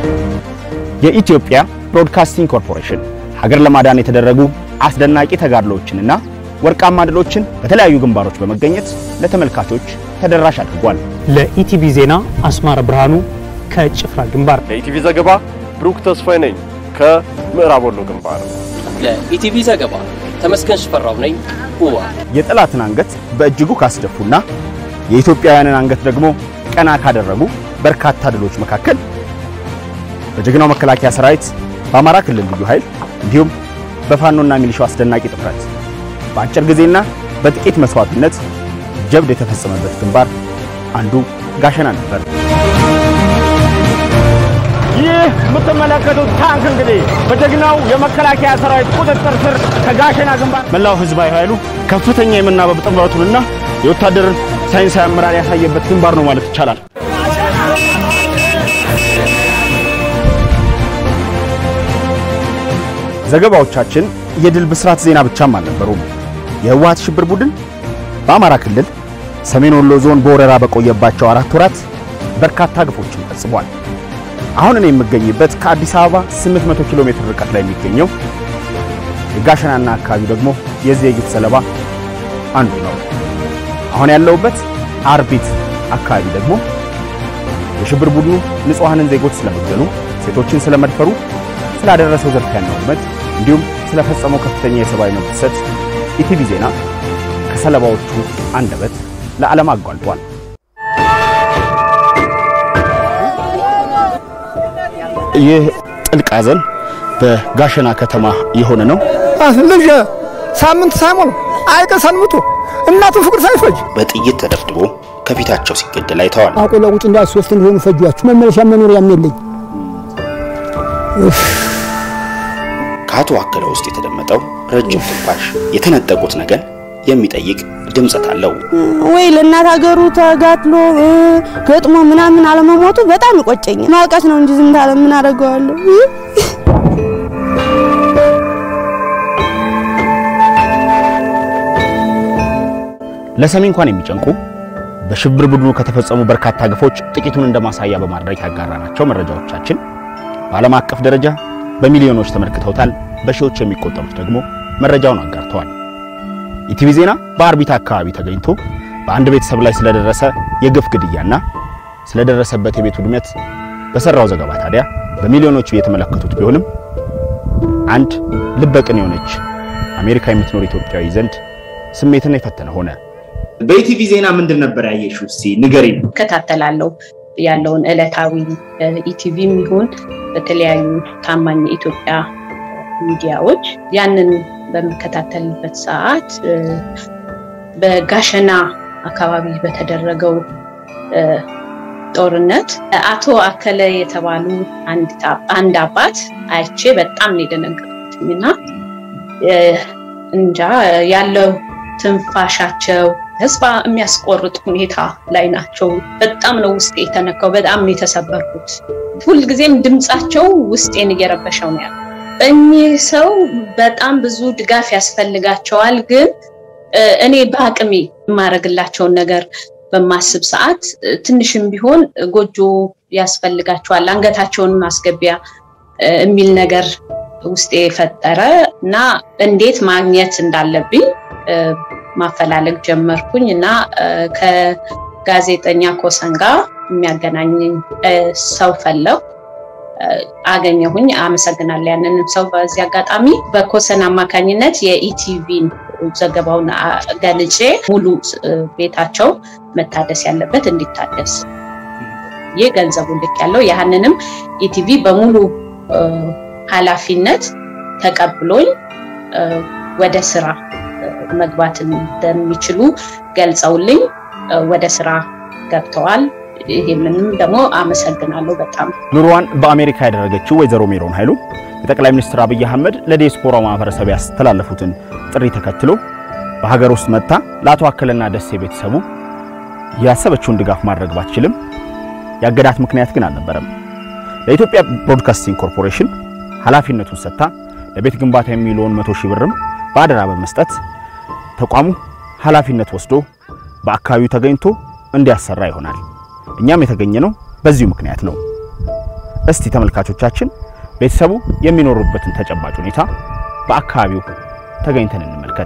የኢትዮጵያ ብሮድካስቲንግ ኮርፖሬሽን ሀገር ለማዳን የተደረጉ አስደናቂ ተጋድሎዎችንና ወርቃማ ድሎችን በተለያዩ ግንባሮች በመገኘት ለተመልካቾች ተደራሽ አድርጓል። ለኢቲቪ ዜና አስማረ ብርሃኑ ከጭፍራ ግንባር። ለኢቲቪ ዘገባ ብሩክ ተስፋዬ ነኝ ከምዕራብ ወሎ ግንባር። ለኢቲቪ ዘገባ ተመስገን ሽፈራው ነኝ ውዋ የጠላትን አንገት በእጅጉ ካስደፉና የኢትዮጵያውያንን አንገት ደግሞ ቀና ካደረጉ በርካታ ድሎች መካከል በጀግናው መከላከያ ሰራዊት፣ በአማራ ክልል ልዩ ኃይል እንዲሁም በፋኖና ሚሊሻው አስደናቂ ጥረት በአጭር ጊዜና በጥቂት መስዋዕትነት ጀብድ የተፈጸመበት ግንባር አንዱ ጋሸና ነበር። ይህ የምትመለከቱት ታንክ እንግዲህ በጀግናው የመከላከያ ሰራዊት ቁጥጥር ስር ከጋሸና ግንባር መላው ህዝባዊ ኃይሉ ከፍተኛ የመናበብ ጥበቱንና የወታደርን ሳይንሳዊ አመራር ያሳየበት ግንባር ነው ማለት ይቻላል። ዘገባዎቻችን የድል ብስራት ዜና ብቻም አልነበሩም። የህወሓት ሽብር ቡድን በአማራ ክልል ሰሜን ወሎ ዞን በወረራ በቆየባቸው አራት ወራት በርካታ ግፎችን ፈጽሟል። አሁን እኔ የምገኝበት ከአዲስ አበባ 800 ኪሎ ሜትር ርቀት ላይ የሚገኘው የጋሸናና አካባቢው ደግሞ የዚህ የግፍ ሰለባ አንዱ ነው። አሁን ያለሁበት አርቢት አካባቢ ደግሞ የሽብር ቡድኑ ንጹሐንን ዜጎች ስለመግደሉ፣ ሴቶችን ስለመድፈሩ፣ ስላደረሰው ዝርፊያና ውድመት እንዲሁም ስለፈጸመው ከፍተኛ የሰብአዊ መብት ጥሰት ኢቲቪ ዜና ከሰለባዎቹ አንደበት ለዓለም አጓልጧል። ይህ ጥልቅ ሐዘን በጋሸና ከተማ የሆነ ነው። ልጅ ሳምንት ሳይሞሉ አይቀ ሰንብቶ እናቱ ፍቅር ሳይፈጅ በጥይት ተደብድቦ ከፊታቸው ሲገደል አይተዋል። አቆላ ውጭ እንዳት ሶስት እንደሆኑ ፈጇችሁ መመለሻ መኖሪያም የለኝ። ከአቶ አከለ ውስጥ የተደመጠው ረጅም ትንፋሽ የተነጠቁት ነገር የሚጠይቅ ድምፀት አለው። ወይ ለእናት ሀገሩ ተጋድሎ ገጥሞ ምናምን አለመሞቱ በጣም ይቆጨኛል። ማውቃት ነው እንጂ ዝም ታለ ምን አደርገዋለሁ? ለሰሚ እንኳን የሚጨንቁ በሽብር ቡድኑ ከተፈጸሙ በርካታ ግፎች ጥቂቱን እንደማሳያ በማድረግ ያጋራናቸው መረጃዎቻችን በዓለም አቀፍ ደረጃ በሚሊዮኖች ተመልክተውታል። በሺዎች የሚቆጠሩት ደግሞ መረጃውን አጋርተዋል። ኢቲቪ ዜና በአርቢት አካባቢ ተገኝቶ በአንድ ቤተሰብ ላይ ስለደረሰ የግፍ ግድያና ስለደረሰበት የቤት ውድመት በሰራው ዘገባ ታዲያ በሚሊዮኖች የተመለከቱት ቢሆንም አንድ ልበቅን የሆነች አሜሪካ የምትኖር ኢትዮጵያዊ ዘንድ ስሜትን የፈተነ ሆነ። በኢቲቪ ዜና ምንድን ነበር ያየሽው? እስቲ ንገሪኝ። እከታተላለሁ ያለውን ዕለታዊ ኢቲቪም ይሁን በተለያዩ ታማኝ የኢትዮጵያ ሚዲያዎች ያንን በምከታተልበት ሰዓት በጋሸና አካባቢ በተደረገው ጦርነት አቶ አከለ የተባሉ አንድ አባት አይቼ በጣም ነው የደነገጥኩት እና እንጃ ያለው ትንፋሻቸው ተስፋ የሚያስቆርጥ ሁኔታ ላይ ናቸው። በጣም ነው ውስጤ የተነካው። በጣም ነው የተሰበርኩት። ሁልጊዜም ድምፃቸው ውስጤን እየረበሸው ነው ያለው። እኚህ ሰው በጣም ብዙ ድጋፍ ያስፈልጋቸዋል። ግን እኔ በአቅሜ የማደርግላቸውን ነገር በማስብ ሰዓት ትንሽም ቢሆን ጎጆ ያስፈልጋቸዋል፣ አንገታቸውን ማስገቢያ የሚል ነገር ውስጤ የፈጠረ እና እንዴት ማግኘት እንዳለብኝ ማፈላለግ ጀመርኩኝ እና ከጋዜጠኛ ኮሰን ጋር የሚያገናኘኝ ሰው ፈለው አገኘሁኝ። አመሰግናለሁ ያንንም ሰው በዚህ አጋጣሚ። በኮሰን አማካኝነት የኢቲቪን ዘገባውን ገልጬ ሙሉ ቤታቸው መታደስ ያለበት እንዲታደስ ይህ ገንዘቡ ልክ ያለው ያህንንም ኢቲቪ በሙሉ ኃላፊነት ተቀብሎኝ ወደ ስራ መግባት እንደሚችሉ ገልጸውልኝ ወደ ስራ ገብተዋል። ይህንንም ደግሞ አመሰግናለሁ በጣም። ኑሮዋን በአሜሪካ ያደረገችው ወይዘሮ ሜሮን ኃይሉ የጠቅላይ ሚኒስትር አብይ አህመድ ለዲያስፖራ ማህበረሰብ ያስተላለፉትን ጥሪ ተከትሎ በሀገር ውስጥ መጥታ ለአቶ አከለና ደሴ ቤተሰቡ ያሰበችውን ድጋፍ ማድረግ ባትችልም ያገዳት ምክንያት ግን አልነበረም። ለኢትዮጵያ ብሮድካስቲንግ ኮርፖሬሽን ኃላፊነቱን ሰጥታ ለቤት ግንባታ የሚውለውን መቶ ሺህ ብርም በአደራ በመስጠት ተቋሙ ኃላፊነት ወስዶ በአካባቢው ተገኝቶ እንዲያሰራ ይሆናል። እኛም የተገኘነው በዚሁ ምክንያት ነው። እስቲ ተመልካቾቻችን ቤተሰቡ የሚኖሩበትን ተጨባጭ ሁኔታ በአካባቢው ተገኝተን እንመልከት።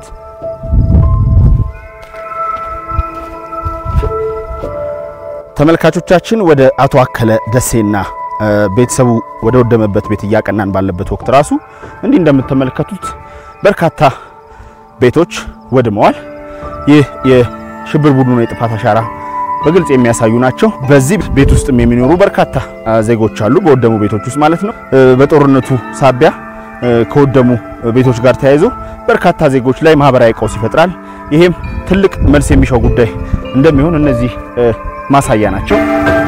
ተመልካቾቻችን ወደ አቶ አከለ ደሴና ቤተሰቡ ወደ ወደመበት ቤት እያቀናን ባለበት ወቅት ራሱ እንዲህ እንደምትመለከቱት በርካታ ቤቶች ወድመዋል። ይህ የሽብር ቡድኑ የጥፋት አሻራ በግልጽ የሚያሳዩ ናቸው። በዚህ ቤት ውስጥም የሚኖሩ በርካታ ዜጎች አሉ፣ በወደሙ ቤቶች ውስጥ ማለት ነው። በጦርነቱ ሳቢያ ከወደሙ ቤቶች ጋር ተያይዞ በርካታ ዜጎች ላይ ማህበራዊ ቀውስ ይፈጥራል። ይሄም ትልቅ መልስ የሚሻው ጉዳይ እንደሚሆን እነዚህ ማሳያ ናቸው።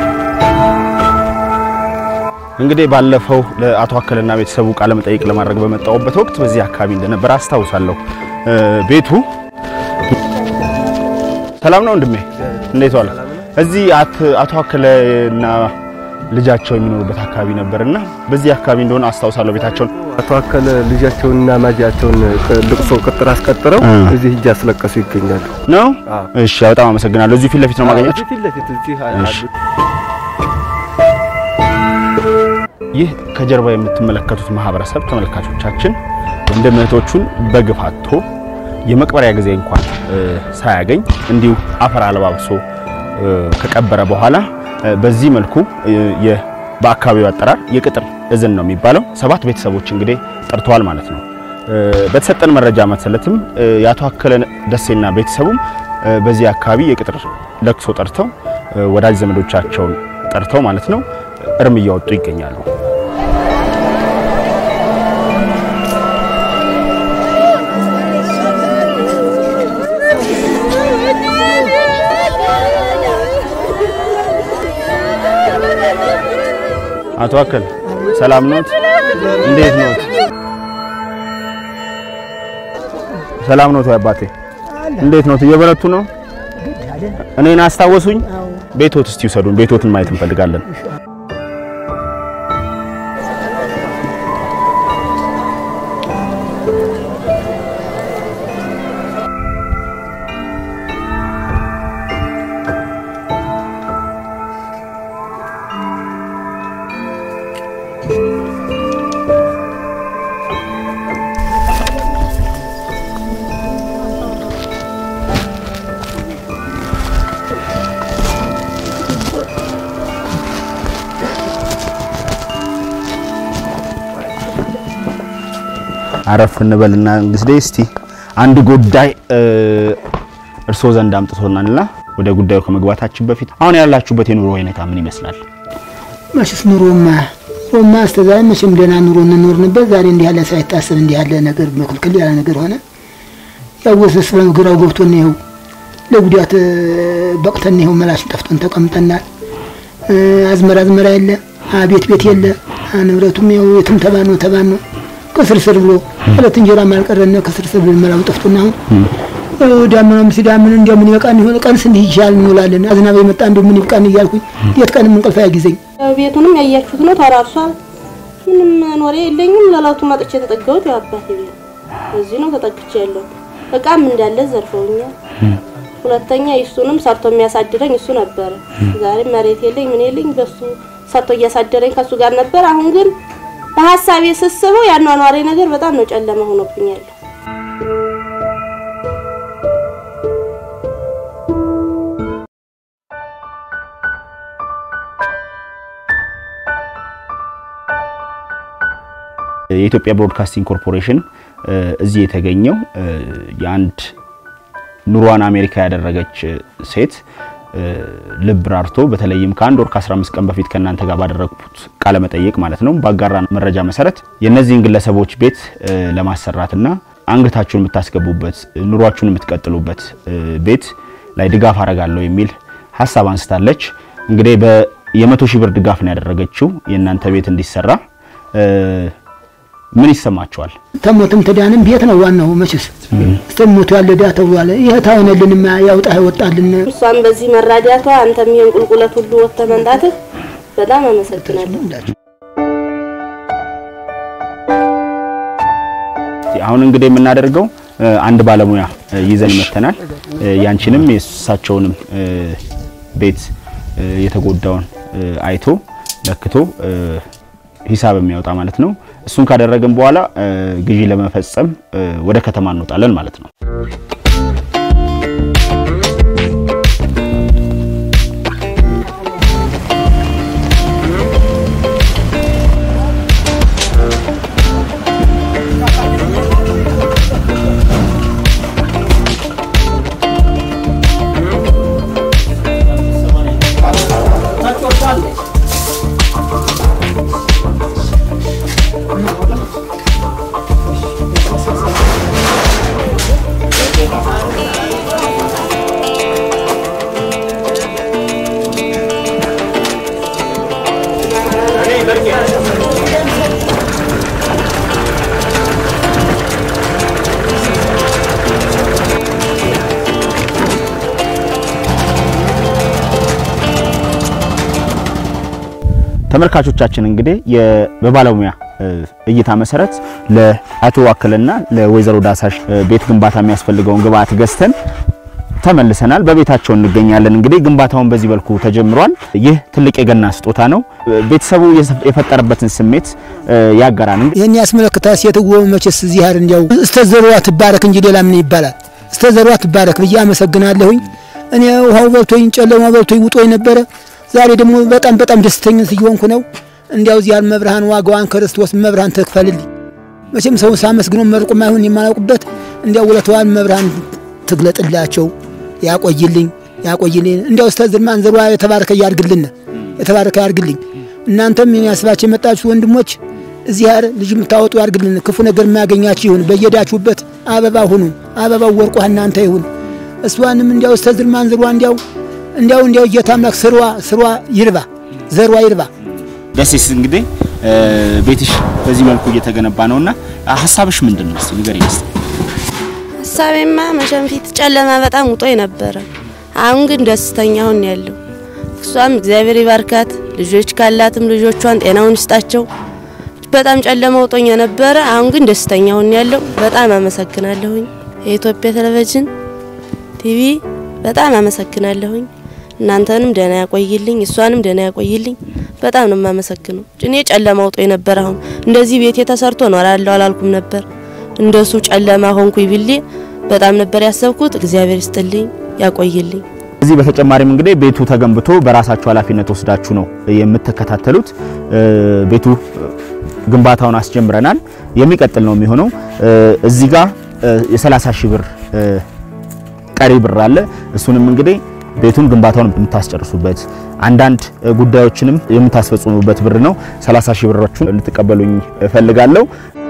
እንግዲህ ባለፈው ለአቶ አከለና ቤተሰቡ ቃለ መጠይቅ ለማድረግ በመጣሁበት ወቅት በዚህ አካባቢ እንደነበረ አስታውሳለሁ። ቤቱ ሰላም ነው ወንድሜ፣ እንዴት ዋለ? እዚህ አቶ አከለና ልጃቸው የሚኖሩበት አካባቢ ነበርና በዚህ አካባቢ እንደሆነ አስታውሳለሁ ቤታቸውን አቶ አከለ ልጃቸውንና ማጃቸውን ልቅሶ ቅጥር አስቀጥረው እዚህ እጅ አስለቀሱ ይገኛሉ። ነው። እሺ፣ በጣም አመሰግናለሁ። እዚሁ ፊት ለፊት ነው ማገኛቸው። ፊት ለፊት እዚህ እሺ። ይህ ከጀርባ የምትመለከቱት ማህበረሰብ ተመልካቾቻችን ወንድም እህቶቹን በግፍ አጥቶ የመቅበሪያ ጊዜ እንኳን ሳያገኝ እንዲሁ አፈር አለባብሶ ከቀበረ በኋላ በዚህ መልኩ በአካባቢው አጠራር የቅጥር እዝን ነው የሚባለው ሰባት ቤተሰቦች እንግዲህ ጠርተዋል ማለት ነው። በተሰጠን መረጃ መሰለትም የአቶ አከለ ደሴና ቤተሰቡም በዚህ አካባቢ የቅጥር ለቅሶ ጠርተው ወዳጅ ዘመዶቻቸውን ጠርተው ማለት ነው እርም እያወጡ ይገኛሉ። አቶ አከል ሰላም ኖት? እንዴት ኖት? ሰላም ኖት? አባቴ እንዴት ኖት? እየበረቱ ነው? እኔን አስታወሱኝ? ቤቶት እስቲ ውሰዱን። ቤቶትን ማየት እንፈልጋለን። አረፍ እንበልና እንግዲህ እስቲ አንድ ጉዳይ እርስዎ ዘንድ አምጥቶናልና ወደ ጉዳዩ ከመግባታችን በፊት አሁን ያላችሁበት የኑሮ ሁኔታ ምን ይመስላል? መቼስ ኑሮማ ኑሮማ እስከ ዛሬ መቼም ደህና ኑሮ እንኖር ነበር። ዛሬ እንዲህ ያለ ሳይታሰብ እንዲህ ያለ ነገር መክልክል ያለ ነገር ሆነ። ያወሰስ ግራው ገብቶን ይኸው ለጉዳት በቅተን ይኸው መላሽን ጠፍቶን ተቀምጠናል። አዝመራ አዝመራ የለ፣ ቤት ቤት የለ፣ ንብረቱም ይኸው የትም ተባን ነው ተባን ነው ከስርስር ብሎ ሁለት እንጀራ ማልቀረነ ከስርስር ብሎ መላው ጠፍቶና አሁን ዳመናም ሲዳምን እንደምን ይበቃን ይሆን ቀንስ እንዲህ ይሻል እንውላለን። አዝናብ የመጣ እንደው ምን ይብቃን እያልኩኝ የት ቀንም እንቅልፍ አያጊዘኝ። ቤቱንም ያያችሁት ነው፣ ተራርሷል። ምንም መኖሪያ የለኝም። ለላቱ መጥቼ የተጠጋሁት ያው አባቴ ቤት እዚህ ነው ተጠግቼ ያለው። እቃም እንዳለ ዘርፈውኛል። ሁለተኛ እሱንም ሰርቶ የሚያሳድረኝ እሱ ነበረ። ዛሬ መሬት የለኝ ምን የለኝ፣ በሱ ሰርቶ እያሳደረኝ ከሱ ጋር ነበር። አሁን ግን በሀሳቤ ስስበው ያኗኗሬ ነገር በጣም ነው ጨለማ ሆኖብኛል። የኢትዮጵያ ብሮድካስቲንግ ኮርፖሬሽን እዚህ የተገኘው የአንድ ኑሯን አሜሪካ ያደረገች ሴት ልብ ራርቶ በተለይም ከአንድ ወር ከ15 ቀን በፊት ከእናንተ ጋር ባደረግኩት ቃለ መጠይቅ ማለት ነው ባጋራ መረጃ መሰረት የእነዚህን ግለሰቦች ቤት ለማሰራትና አንገታችሁን የምታስገቡበት ኑሯችሁን የምትቀጥሉበት ቤት ላይ ድጋፍ አረጋለሁ የሚል ሀሳብ አንስታለች። እንግዲህ የመቶ ሺህ ብር ድጋፍ ነው ያደረገችው የእናንተ ቤት እንዲሰራ። ምን ይሰማቸዋል? ተሞትም ተዳንም ቤት ነው ዋናው። መቼስ ስተሞቱ ያለ ዳ ተብሏል። ይሄ ታሆነልንማ ያውጣ ይወጣልን። እሷም በዚህ መራዳቷ አንተም ይሄን ቁልቁለት ሁሉ ወጥተህ መምጣትህ በጣም አመሰግናለሁ። አሁን እንግዲህ የምናደርገው አንድ ባለሙያ ይዘን መተናል። ያንቺንም የእሳቸውንም ቤት የተጎዳውን አይቶ ለክቶ ሂሳብ የሚያወጣ ማለት ነው። እሱን ካደረግን በኋላ ግዢ ለመፈጸም ወደ ከተማ እንወጣለን ማለት ነው። ተመልካቾቻችን እንግዲህ በባለሙያ እይታ መሰረት ለአቶ ዋክልና ለወይዘሮ ዳሳሽ ቤት ግንባታ የሚያስፈልገውን ግብአት ገዝተን ተመልሰናል። በቤታቸው እንገኛለን። እንግዲህ ግንባታውን በዚህ መልኩ ተጀምሯል። ይህ ትልቅ የገና ስጦታ ነው። ቤተሰቡ የፈጠረበትን ስሜት ያጋራን። ይህን ያስመለክታ ሴትዎ መቼስ እዚህ አይደል እንዲያው እስተ ዘሯ ትባረክ እንጂ ሌላ ምን ይባላል? እስተ ዘሯ ትባረክ ብዬ አመሰግናለሁኝ። እኔ ውሃው በልቶኝ ጨለማ በልቶኝ ውጦኝ ነበረ። ዛሬ ደግሞ በጣም በጣም ደስተኛ እየሆንኩ ነው። እንዲያው እዚህ ያል መብርሃን ዋጋዋን ክርስቶስ መብርሃን ትክፈልልኝ። መቼም ሰው ሳመስግኖ መርቆ ማይሆን የማላውቅበት እንዲያው ውለታዋን መብርሃን ትግለጥላቸው፣ ያቆይልኝ ያቆይልኝ። እንዲያው እስተ ዝርማን ዘሯ የተባረከ ያርግልን የተባረከ ያርግልኝ። እናንተም ያስባችሁ የመጣችሁ ወንድሞች እዚህ ያር ልጅ የምታወጡ ያርግልን። ክፉ ነገር የማያገኛችሁ ይሁን። በየዳችሁበት አበባ ሁኑ። አበባው ወርቋ እናንተ ይሁን። እሷንም እንዲያው እስተ ዝርማን ዘሯ እንዲያው እንዲያው እንዲያው ጌታ አምላክ ስሯ ስሯ ይርባ ዘሯ ይርባ። ደሴስ እንግዲህ ቤትሽ በዚህ መልኩ እየተገነባ ነውና ሀሳብሽ ምንድን ነው? እስቲ ንገሪኝ እስቲ። ሀሳቤማ መቼም ፊት ጨለማ በጣም ውጦኝ ነበረ። አሁን ግን ደስተኛ ሁን ያለው እሷም እግዚአብሔር ይባርካት። ልጆች ካላትም ልጆቿን ጤናውን ይስጣቸው። በጣም ጨለማ ውጦኝ ነበረ። አሁን ግን ደስተኛ ሁን ያለው በጣም አመሰግናለሁኝ። የኢትዮጵያ ቴሌቪዥን ቲቪ በጣም አመሰግናለሁኝ። እናንተንም ደህና ያቆይልኝ፣ እሷንም ደህና ያቆይልኝ። በጣም ነው የማመሰግነው። እኔ ጨለማ ውጦኝ ነበር። አሁን እንደዚህ ቤቴ ተሰርቶ እኖራለሁ አላልኩም ነበር። እንደሱ ጨለማ ሆንኩኝ ብሌ በጣም ነበር ያሰብኩት። እግዚአብሔር ይስጥልኝ፣ ያቆይልኝ። እዚህ በተጨማሪም እንግዲህ ቤቱ ተገንብቶ በራሳችሁ ኃላፊነት ወስዳችሁ ነው የምትከታተሉት። ቤቱ ግንባታውን አስጀምረናል። የሚቀጥል ነው የሚሆነው። እዚህ ጋር የ30 ሺህ ብር ቀሪ ብር አለ። እሱንም እንግዲህ ቤቱን ግንባታውን የምታስጨርሱበት አንዳንድ ጉዳዮችንም የምታስፈጽሙበት ብር ነው። 30 ሺህ ብሮቹን ልትቀበሉኝ እፈልጋለሁ።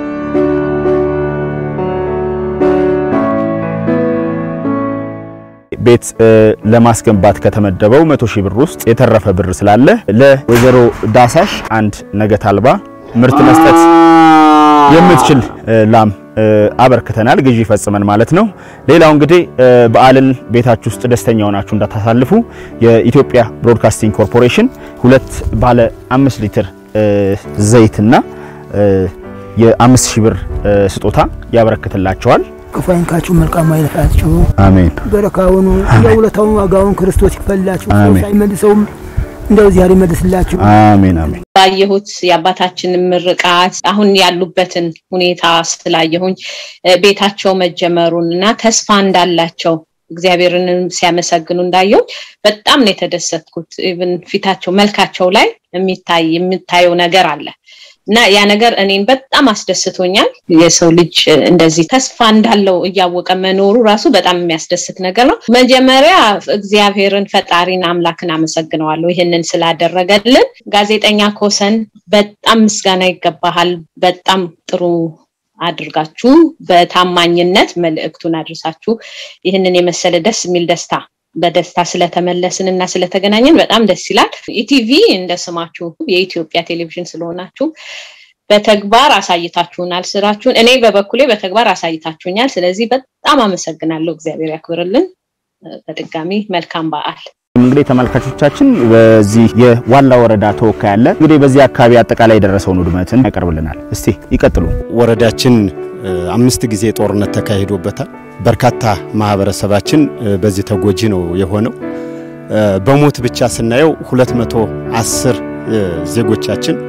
ቤት ለማስገንባት ከተመደበው መቶ ሺህ ብር ውስጥ የተረፈ ብር ስላለ ለወይዘሮ ዳሳሽ አንድ ነገት አልባ ምርት መስጠት የምትችል ላም አበርክተናል። ግዢ ፈጽመን ማለት ነው። ሌላው እንግዲህ በዓልን ቤታችሁ ውስጥ ደስተኛ ሆናችሁ እንዳታሳልፉ የኢትዮጵያ ብሮድካስቲንግ ኮርፖሬሽን ሁለት ባለ አምስት ሊትር ዘይትና የአምስት ሺህ ብር ስጦታ ያበረክትላቸዋል። ክፉ አይንካችሁ፣ መልካሙ አይለፋችሁ። አሜን። በረካውኑ እንደ ውለታውን ዋጋውን ክርስቶስ ይክፈልላችሁ። ሰው ሳይመልሰውም እንደው እግዚአብሔር ይመልስላችሁ። አሜን አሜን። ባየሁት የአባታችንን ምርቃት አሁን ያሉበትን ሁኔታ ስላየሁኝ ቤታቸው መጀመሩን እና ተስፋ እንዳላቸው እግዚአብሔርንም ሲያመሰግኑ እንዳየው በጣም ነው የተደሰትኩት። ኢቭን ፊታቸው መልካቸው ላይ የሚታይ የምታየው ነገር አለ እና ያ ነገር እኔን በጣም አስደስቶኛል። የሰው ልጅ እንደዚህ ተስፋ እንዳለው እያወቀ መኖሩ ራሱ በጣም የሚያስደስት ነገር ነው። መጀመሪያ እግዚአብሔርን ፈጣሪን አምላክን አመሰግነዋለሁ ይህንን ስላደረገልን። ጋዜጠኛ ኮሰን በጣም ምስጋና ይገባሃል። በጣም ጥሩ አድርጋችሁ በታማኝነት መልእክቱን አድርሳችሁ ይህንን የመሰለ ደስ የሚል ደስታ በደስታ ስለተመለስን እና ስለተገናኘን በጣም ደስ ይላል። ኢቲቪ እንደ ስማችሁ የኢትዮጵያ ቴሌቪዥን ስለሆናችሁ በተግባር አሳይታችሁናል ስራችሁን። እኔ በበኩሌ በተግባር አሳይታችሁኛል። ስለዚህ በጣም አመሰግናለሁ። እግዚአብሔር ያክብርልን። በድጋሚ መልካም በዓል። እንግዲህ ተመልካቾቻችን በዚህ የዋላ ወረዳ ተወካይ አለ። እንግዲህ በዚህ አካባቢ አጠቃላይ የደረሰውን ውድመትን ያቀርብልናል። እስቲ ይቀጥሉ። ወረዳችን አምስት ጊዜ ጦርነት ተካሂዶበታል። በርካታ ማህበረሰባችን በዚህ ተጎጂ ነው የሆነው። በሞት ብቻ ስናየው 210 ዜጎቻችን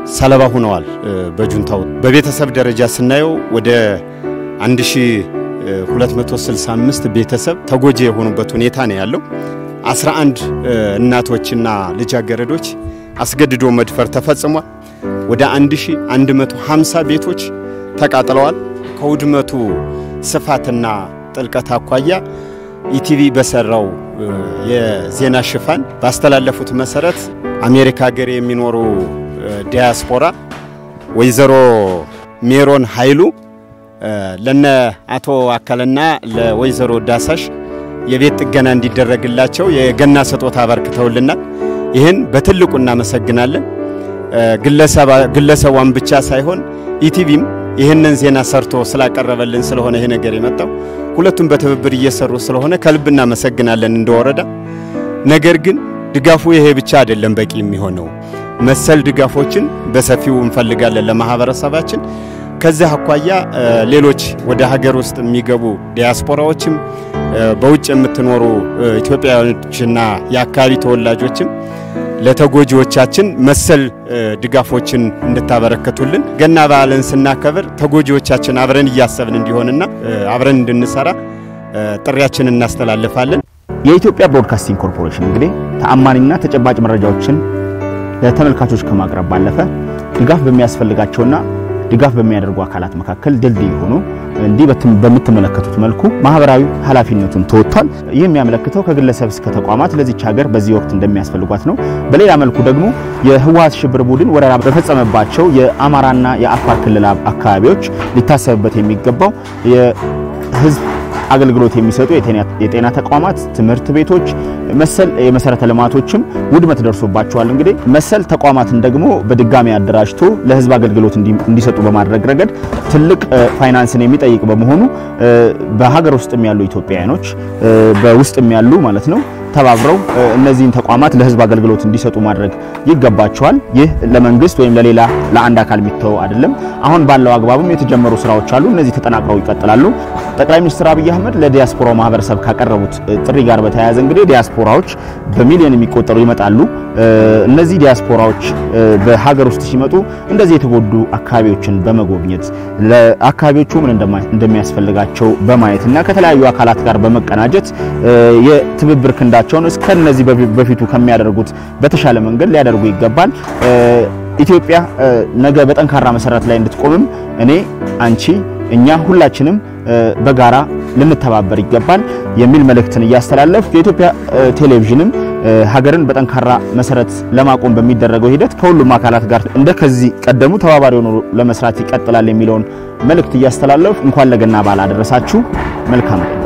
ሰለባ ሆነዋል በጁንታው። በቤተሰብ ደረጃ ስናየው ወደ 1265 ቤተሰብ ተጎጂ የሆኑበት ሁኔታ ነው ያለው። 11 እናቶችና ልጃገረዶች አስገድዶ መድፈር ተፈጽሟል። ወደ 1150 ቤቶች ተቃጥለዋል። ከውድመቱ ስፋትና ጥልቀት አኳያ ኢቲቪ በሰራው የዜና ሽፋን ባስተላለፉት መሰረት አሜሪካ ሀገር የሚኖሩ ዲያስፖራ ወይዘሮ ሜሮን ኃይሉ ለነ አቶ አካልና ለወይዘሮ ዳሳሽ የቤት ጥገና እንዲደረግላቸው የገና ስጦታ አበርክተውልናል። ይህን በትልቁ እናመሰግናለን። ግለሰቧን ብቻ ሳይሆን ኢቲቪም ይህንን ዜና ሰርቶ ስላቀረበልን ስለሆነ ይሄ ነገር የመጣው ሁለቱም በትብብር እየሰሩ ስለሆነ ከልብ እናመሰግናለን እንደወረዳ። ነገር ግን ድጋፉ ይሄ ብቻ አይደለም በቂ የሚሆነው መሰል ድጋፎችን በሰፊው እንፈልጋለን ለማህበረሰባችን። ከዚህ አኳያ ሌሎች ወደ ሀገር ውስጥ የሚገቡ ዲያስፖራዎችም በውጭ የምትኖሩ ኢትዮጵያዎችና የአካባቢ ተወላጆችም ለተጎጂዎቻችን መሰል ድጋፎችን እንድታበረከቱልን ገና በዓልን ስናከብር ተጎጂዎቻችን አብረን እያሰብን እንዲሆንና አብረን እንድንሰራ ጥሪያችንን እናስተላልፋለን። የኢትዮጵያ ብሮድካስቲንግ ኮርፖሬሽን እንግዲህ ተአማኒና ተጨባጭ መረጃዎችን ለተመልካቾች ከማቅረብ ባለፈ ድጋፍ በሚያስፈልጋቸውና ድጋፍ በሚያደርጉ አካላት መካከል ድልድይ ሆኖ እንዲህ በምትመለከቱት መልኩ ማህበራዊ ኃላፊነቱን ተወጥቷል። ይህ የሚያመለክተው ከግለሰብ እስከ ተቋማት ለዚች ሀገር በዚህ ወቅት እንደሚያስፈልጓት ነው። በሌላ መልኩ ደግሞ የህወሓት ሽብር ቡድን ወረራ በፈጸመባቸው የአማራና የአፋር ክልል አካባቢዎች ሊታሰብበት የሚገባው የህዝብ አገልግሎት የሚሰጡ የጤና ተቋማት፣ ትምህርት ቤቶች፣ መሰል የመሰረተ ልማቶችም ውድመት ደርሶባቸዋል። እንግዲህ መሰል ተቋማትን ደግሞ በድጋሚ አደራጅቶ ለህዝብ አገልግሎት እንዲሰጡ በማድረግ ረገድ ትልቅ ፋይናንስን የሚጠይቅ በመሆኑ በሀገር ውስጥም ያሉ ኢትዮጵያውያኖች በውስጥም ያሉ ማለት ነው ተባብረው እነዚህን ተቋማት ለህዝብ አገልግሎት እንዲሰጡ ማድረግ ይገባቸዋል። ይህ ለመንግስት ወይም ለሌላ ለአንድ አካል የሚተው አይደለም። አሁን ባለው አግባብም የተጀመሩ ስራዎች አሉ። እነዚህ ተጠናክረው ይቀጥላሉ። ጠቅላይ ሚኒስትር አብይ አህመድ ለዲያስፖራው ማህበረሰብ ካቀረቡት ጥሪ ጋር በተያያዘ እንግዲህ ዲያስፖራዎች በሚሊዮን የሚቆጠሩ ይመጣሉ። እነዚህ ዲያስፖራዎች በሀገር ውስጥ ሲመጡ እንደዚህ የተጎዱ አካባቢዎችን በመጎብኘት ለአካባቢዎቹ ምን እንደሚያስፈልጋቸው በማየት እና ከተለያዩ አካላት ጋር በመቀናጀት የትብብር ክንዳቸውን እስከነዚህ በፊቱ ከሚያደርጉት በተሻለ መንገድ ሊያደርጉ ይገባል። ኢትዮጵያ ነገ በጠንካራ መሰረት ላይ እንድትቆምም እኔ፣ አንቺ፣ እኛ ሁላችንም በጋራ ልንተባበር ይገባል የሚል መልእክትን እያስተላለፍ የኢትዮጵያ ቴሌቪዥንም ሀገርን በጠንካራ መሰረት ለማቆም በሚደረገው ሂደት ከሁሉም አካላት ጋር እንደ ከዚህ ቀደሙ ተባባሪ ሆኖ ለመስራት ይቀጥላል የሚለውን መልእክት እያስተላለፍ እንኳን ለገና በዓል አደረሳችሁ። መልካም